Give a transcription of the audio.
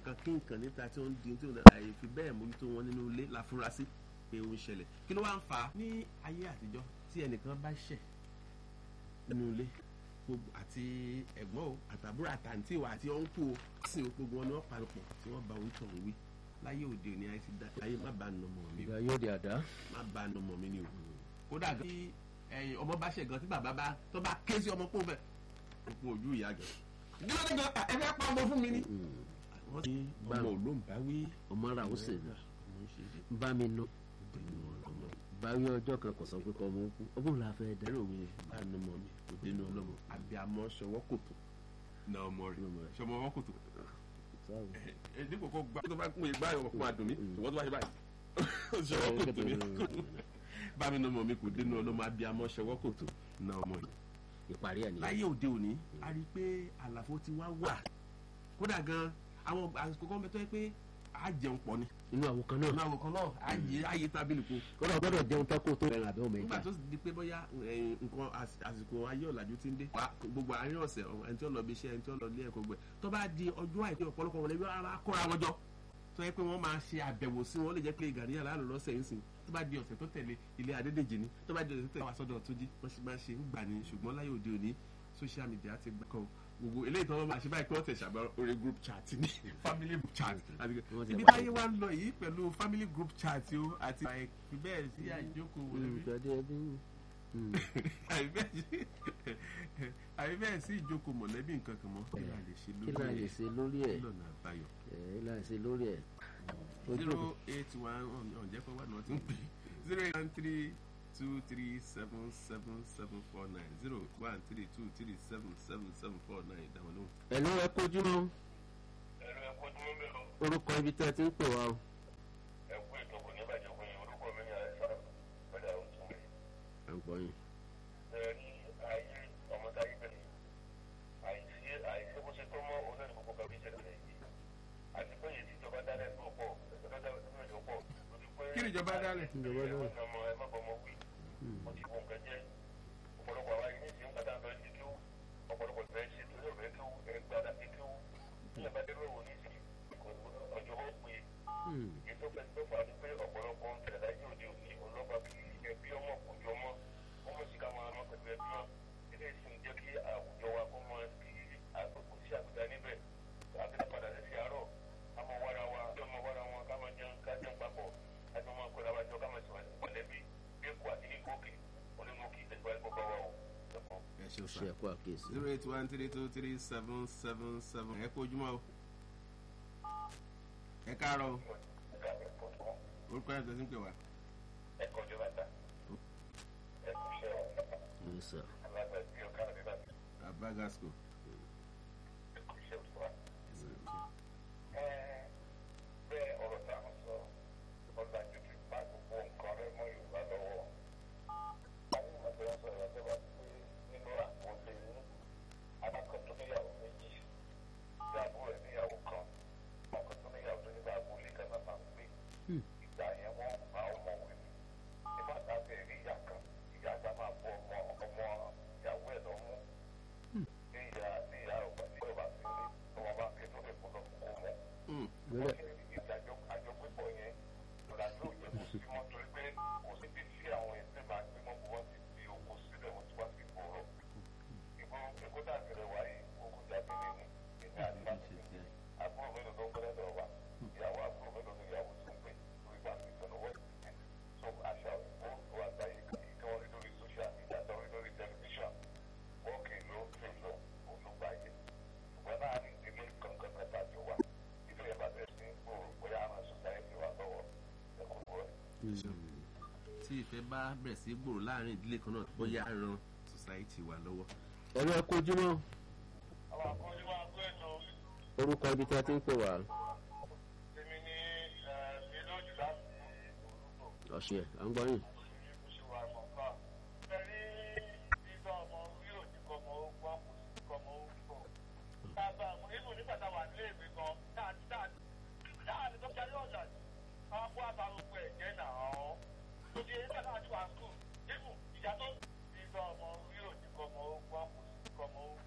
nǹkan kí nǹkan níta tí wọ́n ń di tí wọ́n àyè fi bẹ́ẹ̀ mójútó wọn nínú ilé láfúrásì pé ó ń ṣẹlẹ̀ kí ló wá ń fà á ní ayé àtijọ́ tí ẹnìkan bá ṣẹ̀ nínú ilé gbogbo àti ẹ̀gbọ́n o àtàbúrò àtàǹtì wa àti ọ̀nkù o sì o gbogbo wọn ni wọ́n parapọ̀ tí wọ́n bá orí tọ̀hún wí láyé òde òní ayé ti dá ayé má bá nà ọmọ mi o ìgbà yóò di àdá. má bá nà ọmọ mi ni o kódà gan tí ẹ̀yin ọmọ bá ṣẹ̀ gan tí bàbá bá tó bá ké sí ọmọ pọ̀ fẹ́ òkú ojú ìyá gan gílódé gan ẹ fẹ́ pa ọmọ fún mi ni. wọ́n ti ọmọ olóńgbà wí ọmọ ra ó sì nà ọmọ ṣe é bá mi nù báwí ọjọ́ kan kò sọ pé kọ́ ọmọ kú ọmọ la fẹ́ dá. ẹ̀rọ mi bá nà ọmọ mi kò dénú ọlọ́mọ àbíamọ ṣọwọ́ kòtò na ọmọ rẹ̀ ṣọmọ ọwọ́ kòtò ẹ dípò kó gbá tó bá kún ìgbà yọ̀ fún adùn mi ṣùgbọ́n tó bá ṣe báyìí ṣọwọ́ kòtò mi bá mi nà ọmọ mi kò dénú ọlọ́mọ àbíamọ ṣọwọ́ kòtò na ọmọ yìí ìparí ẹ̀ nìyẹn. láyé òde òní a rí i pé àlàfo ti wá wà kódà gan àwọn àsìkò kan bẹ tó yẹ pé a jẹun pọ̀ ni inú àwọn kan náà. ọ̀nà àwọn kan náà a yé a yé tábìlì kó kódà o gbọ́dọ̀ jẹun tán kó tó rẹ̀ àbẹ́ ọmọ nígbà ẹja. tó di pé bóyá eh, nǹkan às- àsìkò ayé ọ̀làjú ti ń dé wá gbogbo àárín ọ̀sẹ̀ ọ, ẹni tí ó lọ bí iṣẹ́ ẹni tí ó lọ ilé ẹ̀kọ́ gbẹ tó bá di ọjọ́ àìpé ọ̀pọ̀lọpọ̀ wọlé yóò ara kóra wọn jọ tó yẹ pé wọ́n máa ṣe àbẹ̀wò sí wọn ó lè jẹ́ pé gàrí yàrá lọ lọ́sẹ̀ ń sìn tó bá di ọ̀sẹ̀ tó tẹ̀lé ilé adédèjì ni tó bá di ọ̀sẹ̀ tó tẹ̀lé wà sọ́dọ̀ tó jí wọ́n ṣe máa ṣe ń gbà ní ṣùgbọ́n láyé òde òní social media ti gbà kan gbogbo eléyìí tó wọ́n máa ṣe báyìí pé wọ́n tẹ̀ ṣàbẹ̀ orí group chat ní family group chat àti Wọ́n ti ibi wá- táyé wa ń lọ yìí pẹ̀lú family group chat o àti àìpẹ́ bẹ́ẹ̀ sí àìjókòó wọlé ìgbàdé ẹbí àbí bẹ́ẹ̀ sí ìjókòó mọ̀lẹ́bí nǹkan kan mọ́ kí la lè ṣe kí la lè ṣe lórí ẹ̀ kí lọ́nà àbáyọ. ẹ̀ kí la lè ṣe lórí ẹ̀. ojú zero eight one ọ̀njẹ́ pé wà ní wọ́n ti ń pè zero eight one three two three seven seven seven four nine zero one three two three seven seven seven four nine ìdáwọn lóhùn. ẹ̀ ló ẹ kojú mọ́ ẹ̀rọ ẹ̀kọ́ tó ń bẹ̀rù orúkọ ibi tẹ́ ẹ ti ń pè wá o. ẹ̀kú ètò kò ní bàjẹ́ fún yín orúkọ mi ní àìsàn pẹ̀lú àwọn tó ń bẹ̀. à ń gbọ́ yín. ẹ̀rí ayé ọmọ táyé bẹ̀rẹ̀ àìsí àìsí bó ṣe tó mọ́ onáni gbogbo kan bí ìṣẹ̀lẹ̀ yìí àti pé èyí tí ìjọba dálẹ̀ tó pọ̀ ìjọba dálẹ̀ tó pọ̀ pọ̀ lójú pé kí ni ìjọba dálẹ̀? Ìjọba dálẹ̀. ẹ má bọ́ ọmọ ẹ má bọ́ ọmọ wí ó ti wọ nǹkan jẹ́ ọ̀pọ̀lọpọ̀ àwa yìí ní ìsìn kàtà lọ sí kí ó ọ̀pọ̀lọpọ̀ ìfẹ́ ṣe tó yọ̀ fẹ́ kí ó ẹ̀ gbádà sí kí ó ní ìbádẹ́rù òwò ní ìsìn ọjọ́ ó pè é ètò pẹ̀lú fà ní pé ọ̀pọ̀lọpọ̀ ń tẹ̀lé láyé òde òní ọlọ́pàá bí ẹbí ọmọ kò jọ mọ́ ọmọ sì ká máa mọ pẹ̀lú ẹbí wọn ilé ìsìn jẹ́ kí àwùjọ wa kó mọ kí àgbègbè sí àgbègbè níbẹ̀ àbílẹ̀ padà sí àárọ̀ ká mọ wára wa kí ọmọ wára wọn ká máa jẹun ká jẹun papọ̀ ká jọ máa kóra wa jọ ká máa sọ̀rọ̀ mọ̀lẹ́bí èkó àti ìgòkè onímọ̀kì ẹgbẹ́ ẹ̀kọ́ bá wà ó ẹ̀kọ́. ẹ ṣeun ṣe sá ẹ̀kọ́ àkíyèsí. zero eight one three two three seven seven seven ẹ kó ojúmọ́ o ẹ káàárọ̀ o ẹ̀ka ẹ̀kọ́ tó orúkọ ẹ̀ tó ti ń pè wá. ẹ̀kọ́ jọba ta ẹ̀kọ́ iṣẹ́ Yes, sir. alágbàgbé ọ̀ká àbíbá abagasco. ẹ̀kọ́ iṣẹ́ òṣùwà. bẹ́ẹ̀ ọ̀rọ̀ tá a sọ ọ̀là jùlọ pa gbogbo nǹkan rẹ mọ́ yorùbá lọ́wọ́. àwọn ìmọ̀tò wọn sọ̀rọ̀ ọ̀sẹ̀ bá ti pé nínú àkọọ́lẹ̀ ní adákan tó níyàwó méjì ìyàwó rẹ̀ níyàwó kan ọkọ̀ tó níyàwó tó nígbà agboolé kan náà máa ń gbé. ìgbà yẹn wọ́n máa ń mọ̀ wí ni. nígbà tá a bẹ̀rẹ̀ ìyá kan ìyá kan máa bọ́ ọmọ ọmọ ìyàwó ẹ̀ lọ́mú. ní ìyá ní ìyá ọ̀gbà ní ọ̀bà sí ní ọmọ bá ké tó lè kó lọ kó mọ́ Lórí ìdájọ́ àjọpépọ̀ yẹn ìrìnàjò òjẹ́ kò sí mọ́ torí pé kò sí bí tí àwọn ẹgbẹ́ máa gbé mọ́ wọ́n ti fi oko sílẹ̀ wọ́n ti wá sí ìgboro. ìbò èkó dàbí rẹ̀ wáyé oko dàbí nínú ìní àti láti àbúrò mélòó ló ń gbé lọ́dọ̀ wa ìyàwó àbúrò mélòó ló ìyàwó tó ń gbé lórí bá mi tọ́nu wọ́n ti so àṣà òyìnbó ló àgbáyé ìkan orí lórí social media tó rí lórí tẹlifíṣàn wọ́ọ̀kì ló ń fi lọ olùgbàyè ṣùgbọ́n láàrin ìdílé kankan mẹ́ta jọ wà ìlú ẹ̀ bá bẹ̀rẹ̀ sí gbòòrò bóyá àwọn sọ̀sáyẹ́tì wa lọ́wọ́ ẹ̀kọ́ wọ̀ tí ìfẹ́ bá bẹ̀rẹ̀ sí gbòòrò láàrin ìdílé kan náà bóyá á ran society wa lọ́wọ́. ẹ̀ ló ẹ kojú mọ́ àwọn akọ́jú wa gbé ètò orúkọ ibi tẹ́ ẹ ti ń pè wá. tèmi ní ìlójú láti olùkọ́ ọ̀sẹ̀ à ń gbọ́ yín. oṣù wa mọ̀ká. ẹ̀rí bíbá ọmọ orí òní kọmọ ó gbọ́ kò sí kọmọ ó gbọ́. bàbá àwọn nínú nígbà tá a wà nílé ìwé gan táàtì táàtì táàtì tó jáde ọ̀jà àwọn kó àbáròkọ ẹ̀jẹ̀ náà ọ́. tó di nígbà tá a ti wà skul nínú ìjà tó bíbá ọmọ orí òní kọmọ ó gbọ́ kò sí kọmọ ó